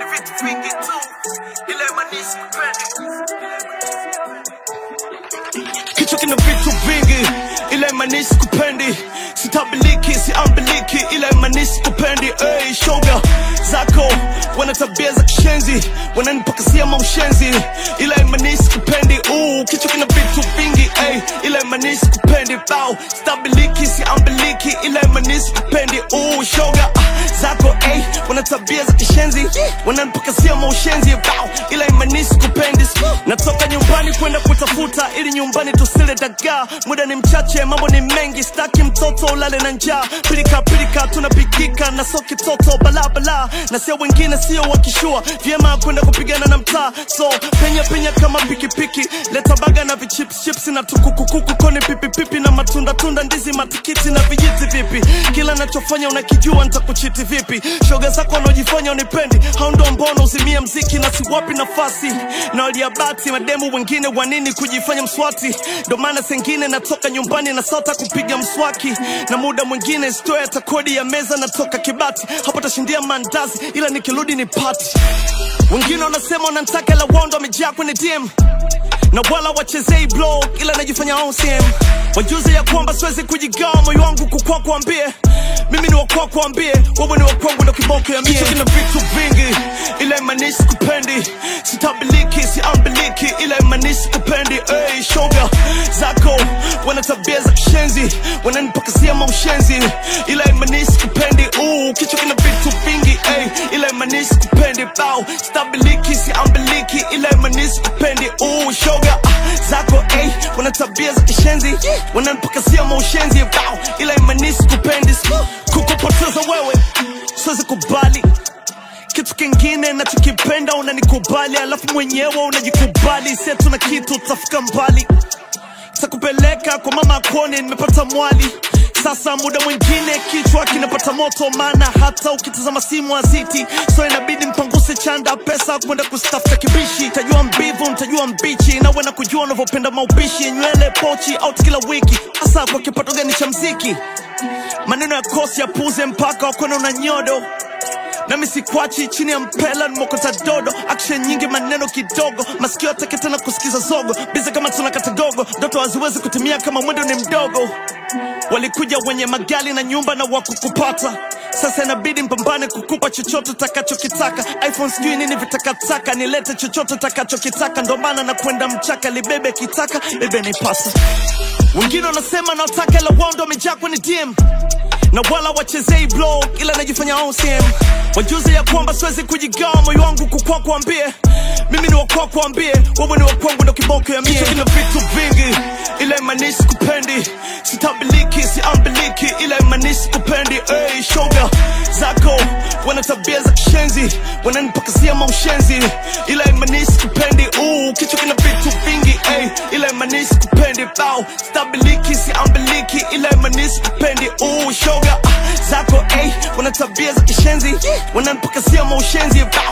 ni vitu vingi tu, ila imanishi kupendi. Kichwa kina vitu vingi, ila imanishi kupendi. Sitabiliki, siambiliki, ila imanishi kupendi. Hey, shoga zako wana tabia za kishenzi, wananipakasia maushenzi, ila imanishi kupendi. Uh, kichwa kina vitu vingi, hey, ila imanishi kupendi. Bow, sitabiliki, siambiliki, ila imanishi kupendi. Uh, shoga ah, zako hey, wana tabia za kishenzi, wananipakasia maushenzi, bow, ila imanishi kupendi. Natoka nyumbani kwenda kutafuta ili nyumbani tusile dagaa. Muda ni mchache, mambo ni mengi, staki mtoto ulale na njaa. Pilika pilika tunapikika na soki toto balabala, na sio wengine sio wakishua vyema kwenda kupigana na mtaa. So penya penya kama pikipiki, leta baga na vichips chips na tukukukuku, koni pipipipi na matunda tunda, ndizi matikiti na vijiti vipi. Kila nachofanya unakijua, nitakuchiti vipi? Shoga zako wanaojifanya unipendi, hao ndo mbona uzimie mziki na siwapi nafasi na waliabati mademu wengine wanini kujifanya mswati, ndo maana sengine natoka nyumbani na sota kupiga mswaki, na muda mwingine stoya hata kodi ya meza natoka Kibati, hapo tashindia mandazi, ila nikirudi ni pati. Wengine wanasema wanantaka la wondo wamejaa kwenye DM na wala wachezei blog ila najifanya OCM wajuze ya kwamba siwezi kujigawa moyo wangu kukwa kuambie mimi ni wakwa kuambie wewe ni wakwangu ndo kiboko ya mie Kichwa kina vitu vingi ila imanishi kupendi sitabiliki siambiliki ila imanishi kupendi hey, shoga zako wana tabia za kishenzi wananipakasia maushenzi ila imanishi kupendi uh, kichwa kina vitu vingi hey, ila imanishi kupendi bow stabiliki siambiliki ila imanishi kupendi uh, shoga ah, zako hey, wana tabia za kishenzi wananipakasia maushenzi bow ila imanishi kupendi kukupoteza wewe siwezi kubali kitu kingine nachokipenda unanikubali alafu mwenyewe unajikubali setu na kitu utafika mbali takupeleka kwa mama akone nimepata mwali sasa muda mwingine kichwa kinapata moto maana hata ukitazama simu aziti so inabidi mpanguse chanda pesa kwenda kustafuta kibishi tajua mbivu mtajua mbichi nawe na kujua unavyopenda maupishi nywele pochi out kila wiki hasa kwa kipato gani cha mziki maneno ya kosi ya puze mpaka wakona una nyodo nami sikwachi chini ya mpela nimokota dodo action nyingi maneno kidogo masikio atake tena kusikiza zogo bize kama tunakata gogo ndoto haziwezi kutimia kama mwendo ni mdogo walikuja wenye magali na nyumba na wakukupata sasa inabidi mpambane kukupa chochote takachokitaka iphone sijui nini vitakataka nilete chochote takachokitaka ndo maana na kwenda mchaka libebe kitaka bebe nipasa wengine wanasema naotaka ila wao ndo wamejaa kwenye dm na wala wachezei blog ila najifanya OCM wajuze ya kwamba siwezi kujigawa moyo wangu kukwa kuambie mimi ni wakwa kuambie wewe ni wakwangu ndo kiboko ya mie Kichwa kina vitu vingi ila imanishi kupendi sitabiliki siambiliki ila imanishi kupendi hey, shoga zako wana tabia za kishenzi wananipakasia maushenzi ila imanishi kupendi uh, kichwa kina vitu vingi hey, ila imanishi kupendi bow stabiliki siambiliki ila imanishi kupendi uh, shoga ah, zako hey, wana tabia za kishenzi wananipakasia maushenzi bow